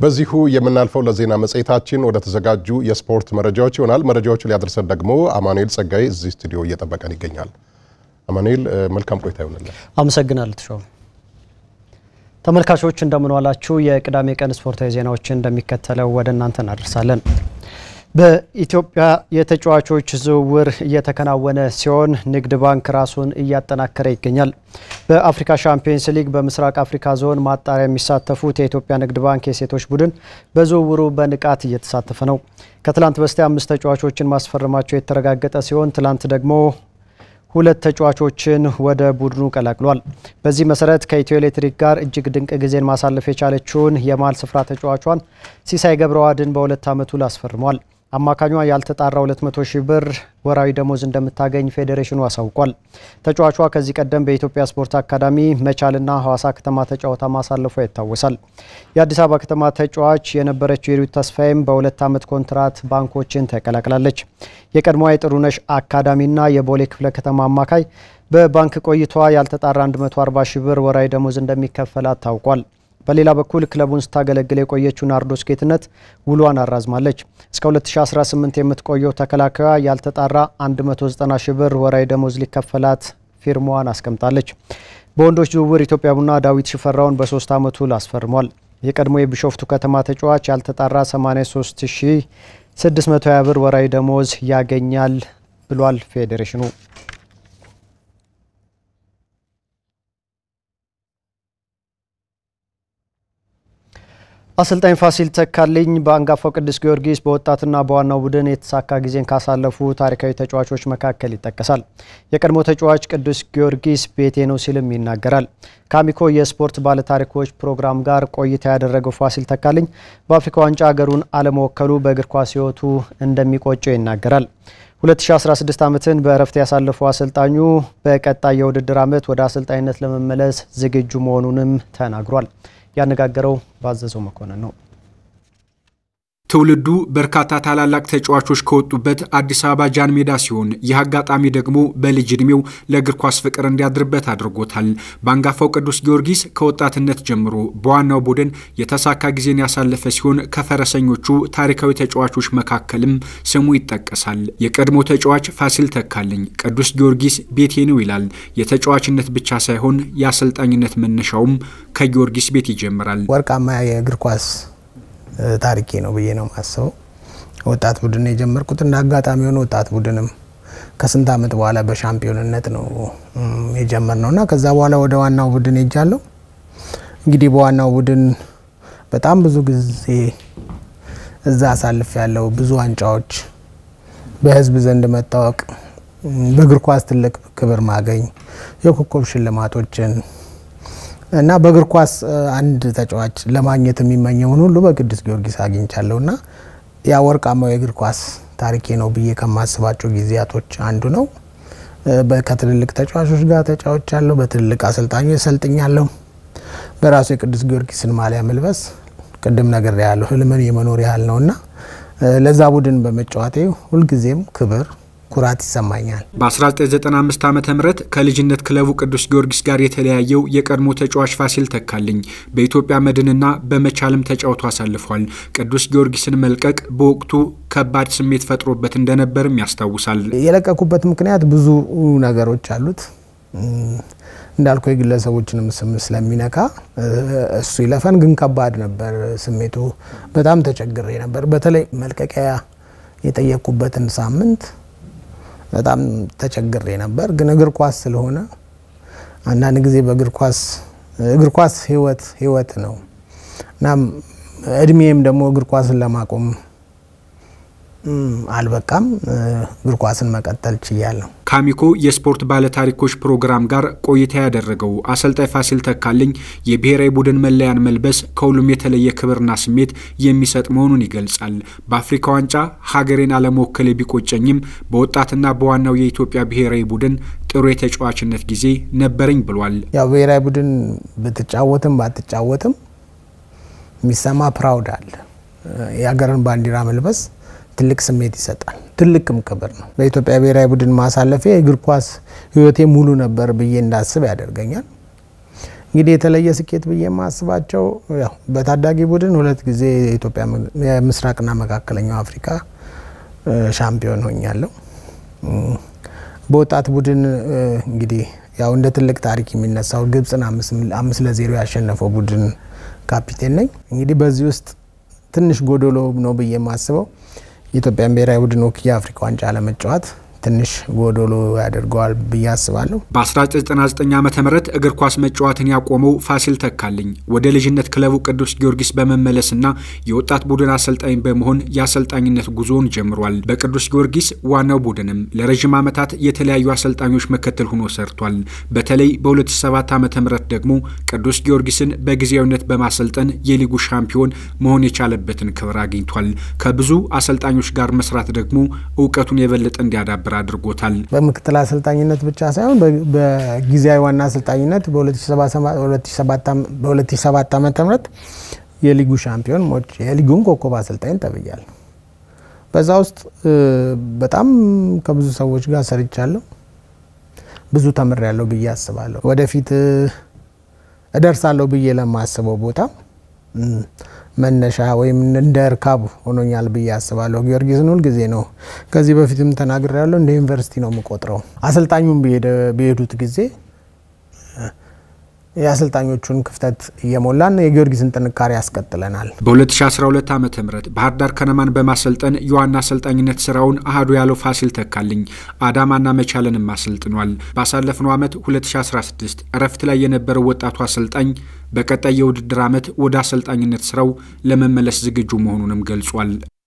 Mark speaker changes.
Speaker 1: በዚሁ የምናልፈው ለዜና መጽሔታችን ወደ ተዘጋጁ የስፖርት መረጃዎች ይሆናል። መረጃዎቹ ሊያደርሰን ደግሞ አማኑኤል ጸጋይ እዚህ ስቱዲዮ እየጠበቀን ይገኛል። አማኑኤል መልካም ቆይታ ይሆንልን።
Speaker 2: አመሰግናለሁ ተሾመ። ተመልካቾች እንደምን ዋላችሁ። የቅዳሜ ቀን ስፖርታዊ ዜናዎችን እንደሚከተለው ወደ እናንተ እናደርሳለን። በኢትዮጵያ የተጫዋቾች ዝውውር እየተከናወነ ሲሆን ንግድ ባንክ ራሱን እያጠናከረ ይገኛል። በአፍሪካ ሻምፒዮንስ ሊግ በምስራቅ አፍሪካ ዞን ማጣሪያ የሚሳተፉት የኢትዮጵያ ንግድ ባንክ የሴቶች ቡድን በዝውውሩ በንቃት እየተሳተፈ ነው። ከትላንት በስቲያ አምስት ተጫዋቾችን ማስፈረማቸው የተረጋገጠ ሲሆን ትላንት ደግሞ ሁለት ተጫዋቾችን ወደ ቡድኑ ቀላቅሏል። በዚህ መሰረት ከኢትዮ ኤሌክትሪክ ጋር እጅግ ድንቅ ጊዜን ማሳለፍ የቻለችውን የመሃል ስፍራ ተጫዋቿን ሲሳይ ገብረዋህድን በሁለት ዓመቱ ላስፈርሟል። አማካኟ ያልተጣራ 200 ሺህ ብር ወራዊ ደሞዝ እንደምታገኝ ፌዴሬሽኑ አሳውቋል። ተጫዋቿ ከዚህ ቀደም በኢትዮጵያ ስፖርት አካዳሚ መቻልና ሐዋሳ ከተማ ተጫውታ ማሳለፏ ይታወሳል። የአዲስ አበባ ከተማ ተጫዋች የነበረችው የሪት ተስፋዬም በሁለት ዓመት ኮንትራት ባንኮችን ተቀላቅላለች። የቀድሞዋ የጥሩነሽ አካዳሚና የቦሌ ክፍለ ከተማ አማካይ በባንክ ቆይቷ ያልተጣራ 140 ሺህ ብር ወራዊ ደሞዝ እንደሚከፈላት ታውቋል። በሌላ በኩል ክለቡን ስታገለግል የቆየችው ናርዶስ ጌትነት ውሏን አራዝማለች። እስከ 2018 የምትቆየው ተከላካዩ ያልተጣራ 190 ሺህ ብር ወራዊ ደሞዝ ሊከፈላት ፊርማዋን አስቀምጣለች። በወንዶች ዝውውር ኢትዮጵያ ቡና ዳዊት ሽፈራውን በሶስት ዓመቱ ላስፈርሟል። የቀድሞ የቢሾፍቱ ከተማ ተጫዋች ያልተጣራ 83620 ብር ወራዊ ደሞዝ ያገኛል ብሏል ፌዴሬሽኑ። አሰልጣኝ ፋሲል ተካልኝ በአንጋፋው ቅዱስ ጊዮርጊስ በወጣትና በዋናው ቡድን የተሳካ ጊዜን ካሳለፉ ታሪካዊ ተጫዋቾች መካከል ይጠቀሳል። የቀድሞ ተጫዋች ቅዱስ ጊዮርጊስ ቤቴ ነው ሲልም ይናገራል። ከአሚኮ የስፖርት ባለታሪኮች ፕሮግራም ጋር ቆይታ ያደረገው ፋሲል ተካልኝ በአፍሪካ ዋንጫ ሀገሩን አለመወከሉ በእግር ኳስ ሕይወቱ እንደሚቆጨው ይናገራል። 2016 ዓመትን በእረፍት ያሳለፈው አሰልጣኙ በቀጣይ የውድድር ዓመት ወደ አሰልጣኝነት ለመመለስ ዝግጁ መሆኑንም ተናግሯል። ያነጋገረው ባዘዘው መኮንን ነው።
Speaker 3: ትውልዱ በርካታ ታላላቅ ተጫዋቾች ከወጡበት አዲስ አበባ ጃን ሜዳ ሲሆን ይህ አጋጣሚ ደግሞ በልጅ ዕድሜው ለእግር ኳስ ፍቅር እንዲያድርበት አድርጎታል። በአንጋፋው ቅዱስ ጊዮርጊስ ከወጣትነት ጀምሮ በዋናው ቡድን የተሳካ ጊዜን ያሳለፈ ሲሆን ከፈረሰኞቹ ታሪካዊ ተጫዋቾች መካከልም ስሙ ይጠቀሳል። የቀድሞ ተጫዋች ፋሲል ተካልኝ ቅዱስ ጊዮርጊስ ቤቴ ነው ይላል። የተጫዋችነት ብቻ ሳይሆን የአሰልጣኝነት መነሻውም ከጊዮርጊስ ቤት ይጀምራል።
Speaker 4: ወርቃማ የእግር ኳስ ታሪኬ ነው ብዬ ነው የማስበው። ወጣት ቡድን የጀመርኩት እንደ አጋጣሚ የሆነ ወጣት ቡድንም ከስንት ዓመት በኋላ በሻምፒዮንነት ነው የጀመርነው እና ከዛ በኋላ ወደ ዋናው ቡድን ሄጃለሁ። እንግዲህ በዋናው ቡድን በጣም ብዙ ጊዜ እዛ አሳልፍ ያለው ብዙ ዋንጫዎች፣ በህዝብ ዘንድ መታወቅ፣ በእግር ኳስ ትልቅ ክብር ማገኝ፣ የኮከብ ሽልማቶችን እና በእግር ኳስ አንድ ተጫዋች ለማግኘት የሚመኘውን ሁሉ በቅዱስ ጊዮርጊስ አግኝቻለሁ እና ያ ወርቃማው የእግር ኳስ ታሪኬ ነው ብዬ ከማስባቸው ጊዜያቶች አንዱ ነው። ከትልልቅ ተጫዋቾች ጋር ተጫውቻለሁ። በትልልቅ አሰልጣኞች ሰልጥኛለሁ። በራሱ የቅዱስ ጊዮርጊስን ማሊያ መልበስ ቅድም ነገር ያለው ህልምን የመኖር ያህል ነው እና ለዛ ቡድን በመጫወቴ ሁልጊዜም ክብር ኩራት ይሰማኛል።
Speaker 3: በ1995 ዓ ም ከልጅነት ክለቡ ቅዱስ ጊዮርጊስ ጋር የተለያየው የቀድሞ ተጫዋች ፋሲል ተካልኝ በኢትዮጵያ መድንና በመቻልም ተጫውቶ አሳልፏል። ቅዱስ ጊዮርጊስን መልቀቅ በወቅቱ ከባድ ስሜት ፈጥሮበት እንደነበርም ያስታውሳል።
Speaker 4: የለቀኩበት ምክንያት ብዙ ነገሮች አሉት። እንዳልኩ የግለሰቦችንም ስም ስለሚነካ እሱ ይለፈን፣ ግን ከባድ ነበር ስሜቱ። በጣም ተቸግሬ ነበር። በተለይ መልቀቂያ የጠየቅኩበትን ሳምንት በጣም ተቸግሬ ነበር። ግን እግር ኳስ ስለሆነ አንዳንድ ጊዜ በእግር ኳስ እግር ኳስ ህይወት ህይወት ነው እና እድሜም ደግሞ እግር ኳስን ለማቆም አልበቃም። እግር ኳስን መቀጠል ችያለሁ።
Speaker 3: ከአሚኮ የስፖርት ባለታሪኮች ፕሮግራም ጋር ቆይታ ያደረገው አሰልጣኝ ፋሲል ተካልኝ የብሔራዊ ቡድን መለያን መልበስ ከሁሉም የተለየ ክብርና ስሜት የሚሰጥ መሆኑን ይገልጻል። በአፍሪካ ዋንጫ ሀገሬን አለመወከሌ ቢቆጨኝም በወጣትና በዋናው የኢትዮጵያ ብሔራዊ ቡድን ጥሩ የተጫዋችነት ጊዜ ነበረኝ ብሏል።
Speaker 4: ያው ብሔራዊ ቡድን ብትጫወትም ባትጫወትም የሚሰማ ፕራውድ አለ። የሀገርን ባንዲራ መልበስ ትልቅ ስሜት ይሰጣል። ትልቅም ክብር ነው። በኢትዮጵያ ብሔራዊ ቡድን ማሳለፌ የእግር ኳስ ሕይወቴ ሙሉ ነበር ብዬ እንዳስብ ያደርገኛል። እንግዲህ የተለየ ስኬት ብዬ የማስባቸው ያው በታዳጊ ቡድን ሁለት ጊዜ የኢትዮጵያ የምስራቅና መካከለኛው አፍሪካ ሻምፒዮን ሆኛለሁ። በወጣት ቡድን እንግዲህ ያው እንደ ትልቅ ታሪክ የሚነሳው ግብፅን አምስት ለዜሮ ያሸነፈው ቡድን ካፒቴን ነኝ። እንግዲህ በዚህ ውስጥ ትንሽ ጎዶሎ ነው ብዬ የማስበው የኢትዮጵያን ብሔራዊ ቡድን ወክዬ የአፍሪካ ዋንጫ ለመጫወት ትንሽ ጎዶሎ ያደርገዋል ብዬ አስባለሁ።
Speaker 3: በ1999 ዓ ም እግር ኳስ መጫወትን ያቆመው ፋሲል ተካልኝ ወደ ልጅነት ክለቡ ቅዱስ ጊዮርጊስ በመመለስና የወጣት ቡድን አሰልጣኝ በመሆን የአሰልጣኝነት ጉዞውን ጀምሯል። በቅዱስ ጊዮርጊስ ዋናው ቡድንም ለረዥም ዓመታት የተለያዩ አሰልጣኞች መከተል ሆኖ ሰርቷል። በተለይ በ2007 ዓ ም ደግሞ ቅዱስ ጊዮርጊስን በጊዜያዊነት በማሰልጠን የሊጉ ሻምፒዮን መሆን የቻለበትን ክብር አግኝቷል። ከብዙ አሰልጣኞች ጋር መስራት ደግሞ እውቀቱን የበለጠ እንዲያዳብር አድርጎታል።
Speaker 4: በምክትል አሰልጣኝነት ብቻ ሳይሆን በጊዜያዊ ዋና አሰልጣኝነት በ2007 ዓ ም የሊጉ ሻምፒዮን የሊጉን ኮከብ አሰልጣኝ ተብያል። በዛ ውስጥ በጣም ከብዙ ሰዎች ጋር ሰርቻለሁ። ብዙ ተምሬያለሁ ብዬ አስባለሁ። ወደፊት እደርሳለሁ ብዬ ለማስበው ቦታ መነሻ ወይም እንደ እርካብ ሆኖኛል ብዬ አስባለሁ። ጊዮርጊስን ሁልጊዜ ነው ከዚህ በፊትም ተናግሬያለሁ፣ እንደ ዩኒቨርሲቲ ነው የምቆጥረው። አሰልጣኙም በሄዱት ጊዜ የአሰልጣኞቹን ክፍተት እየሞላን የጊዮርጊስን ጥንካሬ ያስቀጥለናል።
Speaker 3: በ2012 ዓ ም ባህር ዳር ከነማን በማሰልጠን የዋና አሰልጣኝነት ስራውን አህዱ ያለው ፋሲል ተካልኝ አዳማና መቻልንም አሰልጥኗል። ባሳለፍነው ዓመት 2016 እረፍት ላይ የነበረው ወጣቱ አሰልጣኝ በቀጣይ የውድድር ዓመት ወደ አሰልጣኝነት ስራው ለመመለስ ዝግጁ መሆኑንም ገልጿል።